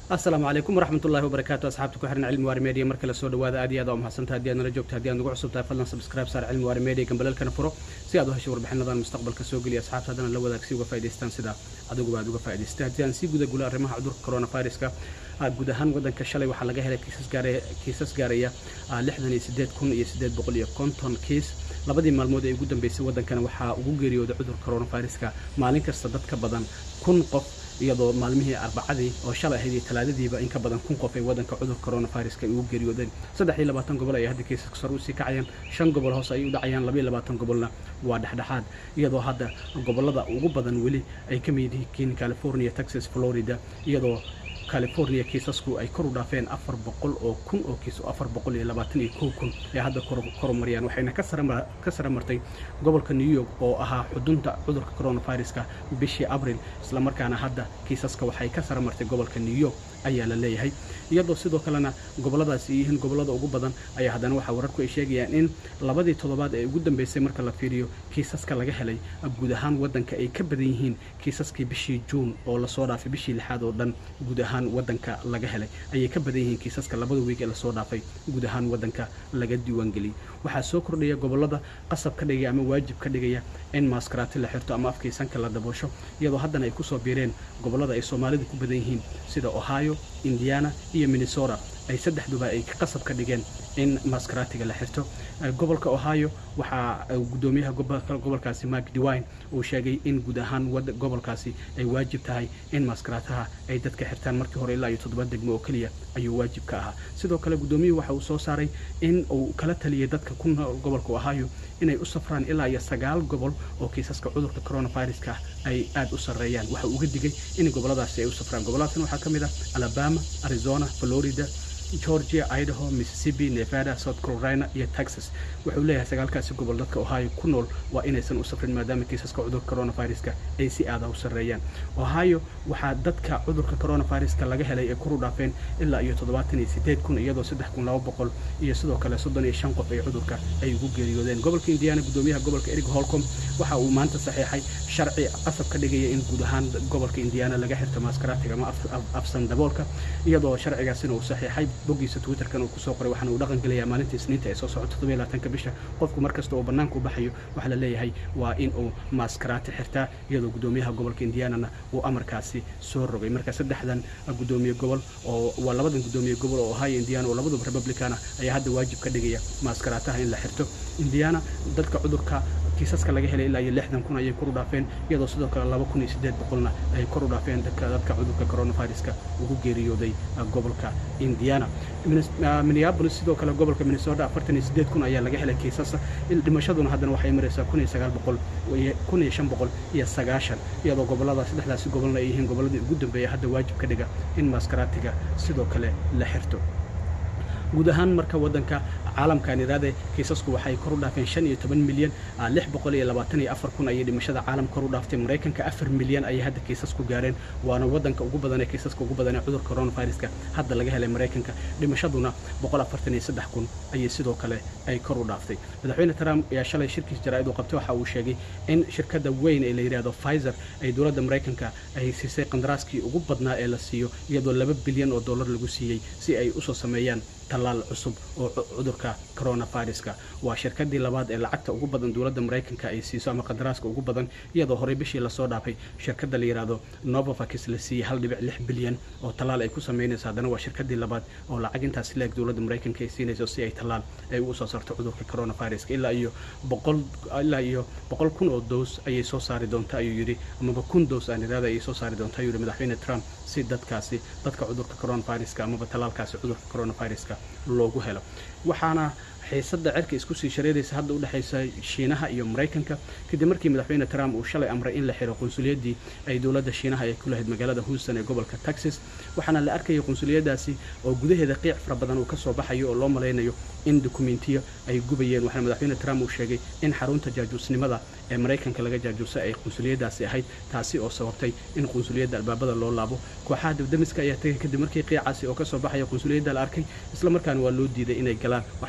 asalaamu calaykum waraxmatullahi wabarakaatu asxaabta ku xiran cilmi waari media markale soo dhawaada aad iyo aad waa mahadsantaha haddii aad nala joogto haddii aad nagu cusub tahay fadlan subscribe saar cilmi waari media gambalalkana furo si aad u hesho warbixinadan mustaqbalka soo geliya asxaabta haddana la wadaag si uga faa'idaystaan sida adiguba aad uga faa'idaystay haddii aan sii guda gulo arrimaha cudurka coronaviruska guud ahaan waddanka shalay waxaa laga helay kiisas gaaraya lixdan iyo sideed kun iyo sideed boqol iyo konton kiis labadii maalmood ee ugu dambeysay waddankana waxaa ugu geeriyooday cudurka coronaviruska maalin kasta dad ka badan kun qof iyadoo maalmihii arbacadii oo shalay ahayd iyo talaadadiiba in ka badan kun qof ay waddanka cudurka coronaviruska ay ugu geeriyoodeen saddex iyo labaatan gobol ay hadda kiisaska sare usii kacayaan shan gobol hoose ay u dhacayaan laba iyo labaatan gobolna waa dhexdhexaad iyadoo hadda gobollada ugu badan weli ay ka mid yihiin california texas florida iyadoo california kiisasku ay kor u dhaafeen afar boqol oo kun oo kiis oo afar boqol iyo labaatan iyo kow kun ay hadda korumariyaan waxayna ka sare martay gobolka new york oo ahaa xudunta cudurka coronaviruska bishii abril islamarkaana hadda kiisaska waxay ka sare martay gobolka new york ayaa la leeyahay iyadoo sidoo kalena gobolladaasi ay yihiin gobollada ugu badan ayaa haddana waxaa wararku ay sheegayaan in labadii toddobaad ee ugu dambeysay marka la fiiriyo kiisaska laga helay guud ahaan waddanka ay ka badan yihiin kiisaskii bishii juun oo lasoo dhaafay bishii lixaad oo dhan guud ahaan waddanka laga helay ayay ka badan yihiin kiisaska labada wiig ee lasoo dhaafay guud ahaan waddanka laga diiwaangeliyey waxaa soo kordhaya gobollada qasab ka dhigaya ama waajib ka dhigaya in maaskaraati la xirto ama afkaysanka la daboosho iyadoo haddana ay kusoo biireen gobollada ay soomaalidu ku badan yihiin sida ohio indiana iyo minnesota ay saddexduba ay qasab ka dhigeen in maaskaraatiga la xirto gobolka ohio waxaa gudoomiyaha gobolkaasi mark dewine uu sheegay in guud ahaan gobolkaasi ay waajib tahay in maaskaraataha ay dadka xirtaan markii hore ilaa iyo toddoba degmo oo keliya ayuu waajib ka ahaa sidoo kale gudoomiyuhu waxa uu soo saaray in uu kala taliyay dadka ku nool gobolka ohio inay u safraan ilaa iyo sagaal gobol oo kiisaska cudurka coronaviruska ay aad u sarreeyaan waxa uu uga digay in gobolladaasi ay u safraan gobolladaasna waxaa ka mid ah alabama arizona florida georgia idaho mississippi nevada south carolina iyo texas wuxuu leeyahay sagaalkaasi gobol dadka ohio ku nool waa inaysan u safrin maadaama kiisaska cudurka coronaviruska ay si aada u sarreeyaan ohio waxaa dadka cudurka coronaviruska laga helay ay kuru dhaafeen ilaa iyo toddobaatan iyo sideed kun iyadoo saddex kun laba boqol iyo sidoo kale soddon iyo shan qof ay cudurka ay ugu geeriyoodeen gobolka indiana gudoomiyaha gobolka erig holcom waxa uu maanta saxiixay sharci qasab ka dhigaya in guud ahaan gobolka indiana laga xirto maaskaraatiga ama afsan daboolka iyadoo sharcigaasina uu saxiixay boggiisa twitterkan uu kusoo qoray waxaana uu dhaqan gelayaa maalinta isniinta ee soo socota toddobiyo labaatanka bisha qofku mar kasta oo bannaanka u baxayo waxaa la leeyahay waa in uu maaskaraati xirtaa iyadoo gudoomiyaha gobolka indianana uu amarkaasi soo rogay marka saddexdan gudoomiye gobol oo waa labadan gudoomiye gobol oo ohio indiana oo labaduba republicana ayaa hadda waajib ka dhigaya maaskaraataha in la xirto indiana dadka cudurka kiisaska laga helay ilaa iyo lixdan kun ayay kor u dhaafeen iyadoo sidoo kale laba kun iyo siddeed boqolna ay kor u dhaafeen dadka dadka cudurka coronaviruska ugu geeriyooday gobolka indiana minneapolis sidoo kale gobolka minnesota afartan iyo siddeed kun ayaa laga helay kiisasa dhimashaduna haddana waxay maraysaa kun iyo sagaal boqol kun iyo shan boqol iyo sagaashan iyadoo gobollada saddexdaasi gobolna ay yihiin gobolladii ugu dambeeya hadda waajib ka dhiga in maaskaraatiga sidoo kale la xirto guud ahaan marka waddanka caalamkan iraade kiisasku waxay kor u dhaafeen shan iyo toban milyan lix boqol iyo labaatan iyo afar kun ayay dhimashada caalam kor u dhaaftay maraykanka afar milyan ayay hadda kiisasku gaareen waana waddanka ugu badan ee kiisaska ugu badan ee cudurka coronaviruska hadda laga helay maraykanka dhimashaduna boqol afartan iyo saddex kun ayay sidoo kale ay kor u dhaaftay madaxweyne trump ayaa shalay shirkiis jaraa'id uu qabtay waxa uu sheegay in shirkadda weyn ee la yidhaahdo pfizer ay dowladda maraykanka ay siisay qandaraaskii ugu badnaa ee la siiyo iyadoo laba bilyan oo dollar lagu siiyey si ay usoo sameeyaan tallaal cusub oo cudurka coronaviruska waa shirkadii labaad ee lacagta ugu badan dowladda maraykanka ay siiso ama qadaraaska ugu badan iyadoo horey bishii lasoo dhaafay shirkadda la yidhaahdo novovax la siiyey hal dhibic lix bilyan oo tallaal ay ku samaynayso haddana waa shirkadii labaad oo lacag intaas leeg dowladda maraykanka ay siinayso si ay tallaal ay ugu soo saarto cudurka coronaviruska ilaa iyo boqol ilaa iyo boqol kun oo doos ayay soo saari doonta ayuu yidhi amaba kun doos aan iraada ayay soo saari doonta ayuu yidhi madaxweyne trump si dadkaasi dadka cudurka coronaviruska amaba tallaalkaasi cudurka coronaviruska loogu helo waxaana xiisadda cerka isku sii shareeraysa hadda u dhexaysa shiinaha iyo maraykanka kadib markii madaxweyne trump uu shalay amray in la xiro qunsuliyadii ay dowladda shiinaha ay ku lahayd magaalada houston ee gobolka texas waxaana la arkaya qunsuliyadaasi oo gudaheeda qiic fara badan uu ka soo baxayo oo loo malaynayo in dokumentiyo ay gubayeen waxaana madaxweyne trump uu sheegay in xarunta jaajuusnimada ee maraykanka laga jaajuusay ay qunsuliyadaasi ahayd taasi oo sababtay in qunsuliyadda albaabada loo laabo kooxaha dabdamiska ayaa tagay kadib markii qiicaasi oo ka soo baxaya qunsuliyadda la arkay islamarkaana waa loo diiday inay galaan waxaana loo malay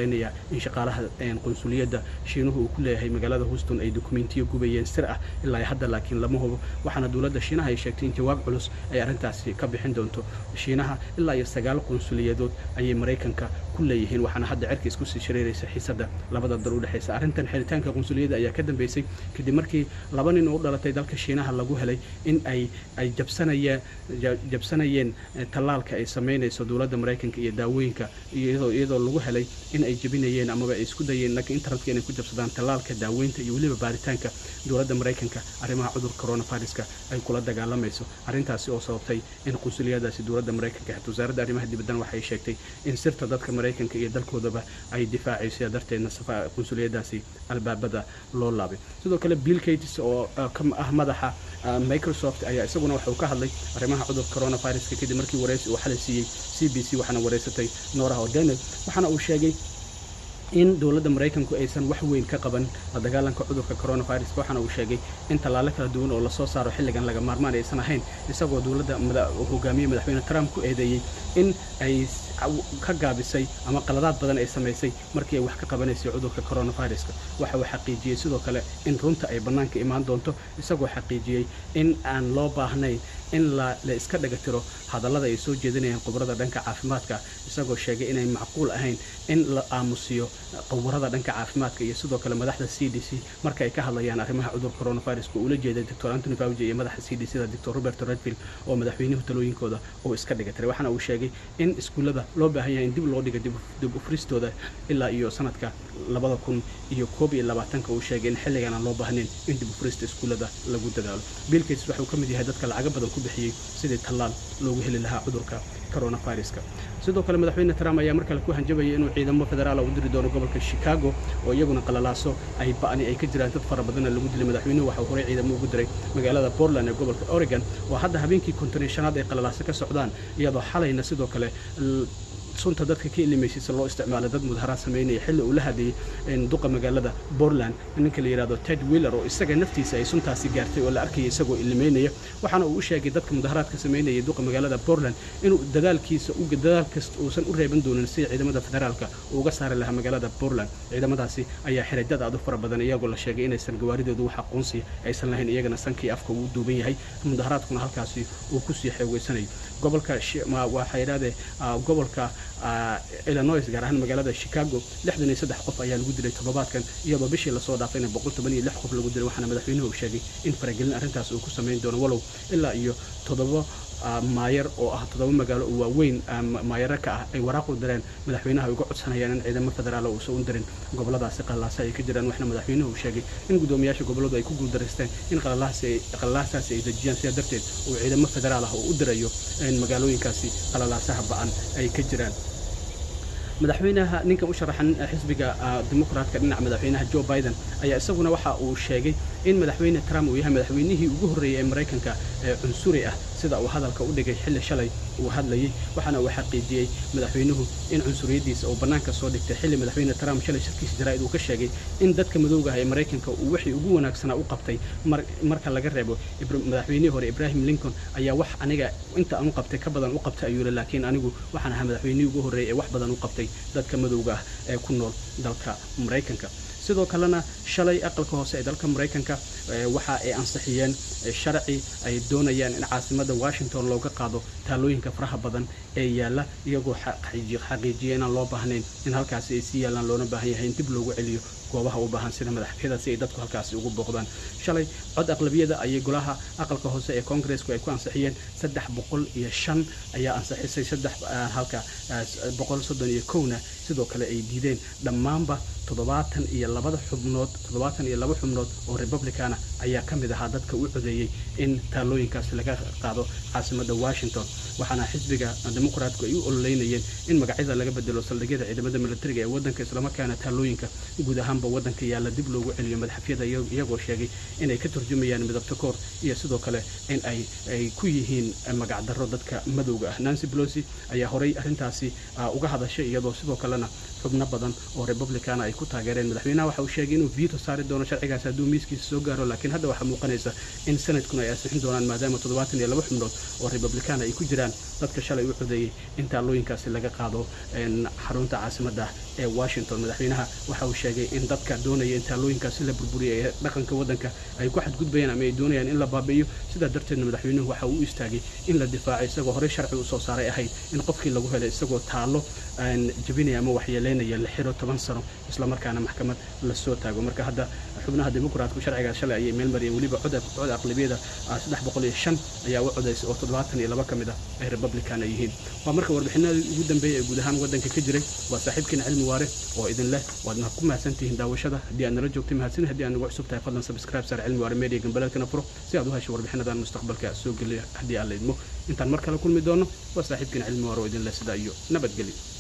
malaynayaa in shaqaalaha qunsuliyadda shiinuhu uu ku leeyahay magaalada houston ay dokumentiyo gubayeen sir ah ilaa hadda laakiin lama hubo waxaana dowladda shiinaha ay sheegtay in jawaab culus ay arrintaasi ka bixin doonto shiinaha ilaa iyo sagaal qunsuliyadood ayay maraykanka ku leeyihiin waxaana hadda cerka isku sii shareeraysa xiisadda labada dal u dhexaysa arrintan xiritaanka qunsuliyadda ayaa ka dambeysay kadib markii laba nin oo u dhalatay dalka shiinaha lagu helay in ay ay jabsanayeen jabsanayeen tallaalka ay samaynayso dowladda maraykanka iyo daawooyinka iyadoo iyadoo lagu helay in ay jebinayeen amaba ay isku dayeen dhanka internetka inay ku jabsadaan tallaalka daaweynta iyo weliba baaritaanka dowladda maraykanka arrimaha cudur coronaviruska ay kula dagaalamayso arrintaasi oo sababtay in qunsuliyadaasi dowladda maraykanka xigta wasaaradda arrimaha dibaddan waxay sheegtay in sirta dadka maraykanka iyo dalkoodaba ay difaacayso sidaa darteedna qunsuliyadaasi albaabada loo laabay sidoo kale bill gates oo ka ah madaxa microsoft ayaa isaguna waxauu ka hadlay arrimaha cudurka coronaviruska kadib markii waraysi uu xalay siiyey c b c waxaana waraysatay noorah o'donnell waxaana uu sheegay in dowladda maraykanku aysan wax weyn ka qaban la dagaalanka cudurka coronavirus waxaana uu sheegay in tallaalo kala duwan oo lasoo saaro xilligan laga maarmaan aysan ahayn isagoo dowladda hogaamiye madaxweyne trump ku eedeeyey in ay ka gaabisay ama qaladaad badan ay samaysay markii ay wax ka qabanaysay cudurka coronaviruska waxa uu xaqiijiyey sidoo kale in runta ay bannaanka imaan doonto isagoo xaqiijiyey in aan loo baahnayn in la iska dhagatiro hadallada ay soo jeedinayaan khubarada dhanka caafimaadka isagoo sheegay inay macquul ahayn in la aamusiyo khubarada dhanka caafimaadka iyo sidoo kale madaxda c d c marka ay ka hadlayaan arrimaha cudurka coronaviruska uu la jeeday doctor antony fauji iyo madaxa c d c da doctor robert redfield oo madaxweynuhu talooyinkooda uu iska dhigatiray waxaana uu sheegay in iskuullada loo baahan yahay in dib loo dhiga dib ufristooda ilaa iyo sanadka labada kun iyo koob iyo labaatanka uu sheegay in xilligan aan loo baahnayn in dib ufrista iskuullada lagu dadaalo bill gates waxauu ka mid yahay dadka lacaga badan ku bixiyey sidii tallaal loogu heli lahaa cudurka coronaviruska sidoo kale madaxweyne trump ayaa mar kale ku hanjabayay inuu ciidamo federaala u diri doono gobolka chicago oo iyaguna qalalaaso ay ba'ni ay ka jiraan dad fara badanna lagu dilay madaxweynuhu waxau horey ciidamo ugu diray magaalada portland ee gobolka oregon oo hadda habeenkii konton iyo shanaad ay qalalaaso ka socdaan iyadoo xalayna sidoo kale sunta dadka ka ilimaysaysa loo isticmaalay dad mudaharaad samaynaya xilli uu la hadlayay duqa magaalada portland ninka la yidhahdo ted wheeler oo isaga naftiisa ay suntaasi gaartay oo la arkaya isagoo ilimaynaya waxaana uu u sheegay dadka mudaharaadka samaynaya duqa magaalada portland inuu dadaalkiisa dadaal kasta uusan u reeban doonin sida ciidamada federaalka uu uga saari lahaa magaalada portland ciidamadaasi ayaa xiray dad aad u fara badan iyagoo la sheegay inaysan gawaaridoodu wax aqoonsi aysan lahayn iyagana sankii afka uu duuban yahay mudaharaadkuna halkaasi uu kusii xeegeysanayo gobolka waxaa yidhahdee gobolka illinois gaar ahaan magaalada chicago lixdan iyo saddex qof ayaa lagu dilay toddobaadkan iyadoo bishii lasoo dhaafayna boqol toban iyo lix qof lagu dilay waxaana madaxweynuhu uu sheegay in faragelin arrintaas uu ku samayn doono walow ilaa iyo toddoba maayar oo ah toddoba magaalo oo waaweyn maayaro ka ah ay waraaq u direen madaxweynaha ay uga codsanayaan in ciidamo federaal uusan u dirin goboladaasi qalalaasa ay ka jiraan waxna madaxweynuhu uu sheegay in guddoomiyaasha gobolladu ay ku guuldaraysteen in qalalaasaasi ay dejiyaan sidaa darteed uu ciidamo federaal ah oo u dirayo in magaalooyinkaasi qalalaasaha ba'an ay ka jiraan madaxweynaha ninkan u sharaxan xisbiga dimuqraatka dhinaca madaxweynaha joe biden ayaa isaguna waxa uu sheegay in madaxweyne trump uu yahay madaxweynihii ugu horreeyey ee maraykanka ee cunsuri ah sida uu hadalka u dhigay xilli shalay uu hadlayay waxaana uu xaqiijiyey madaxweynuhu in cunsuriyaddiisa uu bannaanka soo dhigtay xilli madaxweyne trump shalay shirkiisa jaraa'id uu ka sheegay in dadka madowga ah ee maraykanka uu wixii ugu wanaagsanaa u qabtay marka laga reebo madaxweynihii hore ibrahim lincoln ayaa wax aniga inta aan u qabtay ka badan u qabtay ayuu yidhi laakiin anigu waxaan ahaa madaxweynihii ugu horreeyey ee wax badan u qabtay dadka madowga ah ee ku nool dalka maraykanka sidoo kalena shalay aqalka hoose ee dalka maraykanka waxa ay ansixiyeen sharci ay doonayaan in caasimadda washington looga qaado taalooyinka faraha badan ee yaalla iyagoo xaqiijiya inaan loo baahnayn in halkaasi ay sii yaallaan loona baahan yahay in dib loogu celiyo goobaha u baahan sida madaxfyada si ay dadku halkaasi ugu booqdaan shalay cod aqlabiyada ayay golaha aqalka hoose ee koongareesku ay ku ansixiyeen saddex boqol iyo shan ayaa ansixisay saddex halka boqol soddon iyo kowna sidoo kale ay diideen dhammaanba toddobaatan iyo labada xubnood toddobaatan iyo laba xubnood oo republicana ayaa ka mid ahaa dadka u codeeyey in taalooyinkaasi laga qaado caasimadda washington waxaana xisbiga dimuqraatku ay u ololeynayeen in magacyada laga bedelo saldhigyada ciidamada militariga ee waddanka islamarkaana taalooyinka guud ahaanba waddanka yaalla dib loogu celiyo madaxafyada iyagoo sheegay inay ka turjumayaan midabta koor iyo sidoo kale in ay ay ku yihiin magacdarro dadka madowga ah nancy pelosi ayaa horay arrintaasi uga hadashay iyadoo sidoo kalena xubno badan oo republicana ay ku taageereen madaxweynaha waxa uu sheegay inuu veto saari doono sharcigaas hadduu miiskiisa soo gaaro laakiin hadda waxaa muuqanaysa in sanadkuna ay ansixin doonaan maadaama toddobaatan iyo laba xubnood oo republicana ay ku jiraan dadka shalay u codeeyey in taalooyinkaasi laga qaado xarunta caasimadda ee washington madaxweynaha waxa uu sheegay in dadka doonaya in taalooyinkaasi la burburiya ee dhaqanka waddanka ay ku xadgudbayaan ama ay doonayaan in la baabi'iyo sidaa darteedna madaxweynuhu waxa uu u istaagay in la difaaco isagoo horey sharci u soo saaray ahayd in qofkii lagu helay isagoo taallo aan jabinaya ama waxyeeleynaya la xiro toban sano islamarkaana maxkamad lasoo taago marka hadda xubnaha dimuqraatku sharcigaas shalay ayay meel mariyeen weliba cod cod aqlabiyada saddex boqol iyo shan ayaa u codaysay oo toddobaatan iyo laba ka mid ah ay republican ay yihiin waa marka warbixinadii ugu dambeeyay ee guud ahaan waddanka ka jiray waa saaxiibkiina cilmi waare oo idin leh waadna ku mahadsantihiin daawashada haddii aad nala joogtay mahadsan haddii aad nagu cusub tahay fadlan subscribe saar cilmi waare media gambaleelkana furo si aad u hesho warbixinadan mustaqbalka soo geliya haddii aan la idmo intaan mar kale kulmi doono waa saaxiibkiina cilmi waare oo idin leh sidaa iyo nabadgelyo